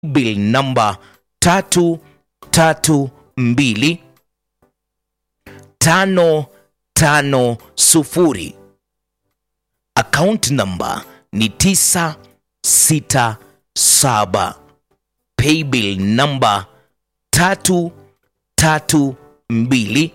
bill namba tatu tatu mbili tano tano sufuri account namba ni tisa sita saba paybill namba tatu tatu mbili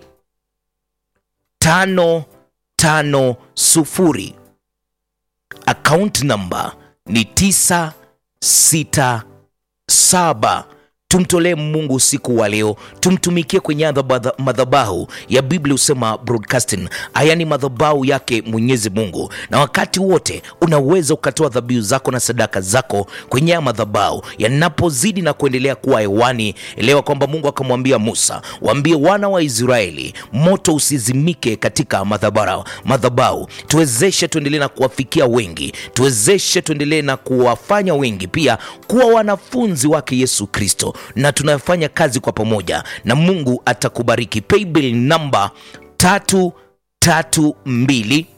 tano tano sufuri account namba ni tisa sita saba tumtolee mungu usiku wa leo tumtumikie kwenye adhaba- madhabahu ya biblia husema broadcasting haya ni madhabahu yake mwenyezi mungu na wakati wote unaweza ukatoa dhabihu zako na sadaka zako kwenye haya madhabahu yanapozidi na kuendelea kuwa hewani elewa kwamba mungu akamwambia musa waambie wana wa israeli moto usizimike katika madhabahu madhabahu tuwezeshe tuendelee na kuwafikia wengi tuwezeshe tuendelee na kuwafanya wengi pia kuwa wanafunzi wake yesu kristo na tunafanya kazi kwa pamoja na mungu atakubariki paybill namba tatu tatu mbili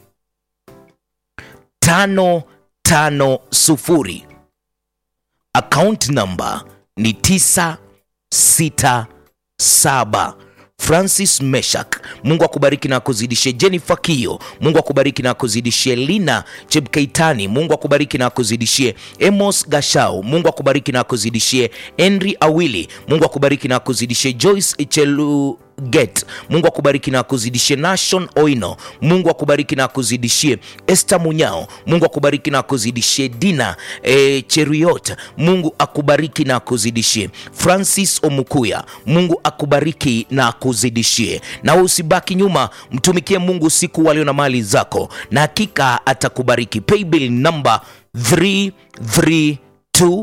tano tano sufuri account namba ni tisa sita saba francis meshak mungu akubariki na akuzidishie jennifer kio mungu akubariki na akuzidishie lina chebkeitani mungu akubariki na akuzidishie emos gashau mungu akubariki na akuzidishie henry awili mungu akubariki na akuzidishie joyce chelu get mungu akubariki na akuzidishie nashon oino mungu akubariki na akuzidishie este munyao mungu akubariki na akuzidishie dina e, cheruiyot mungu akubariki na akuzidishie francis omukuya mungu akubariki na akuzidishie na wewe usibaki nyuma mtumikie mungu usiku walio na mali zako na hakika atakubariki paybill number 332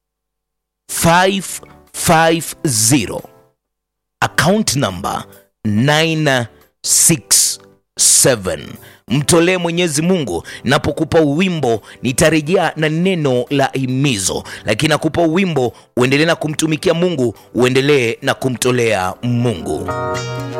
550 account number 967 mtolee mwenyezi mungu napokupa uwimbo nitarejea na neno la himizo lakini nakupa uwimbo uendelee na kumtumikia mungu uendelee na kumtolea mungu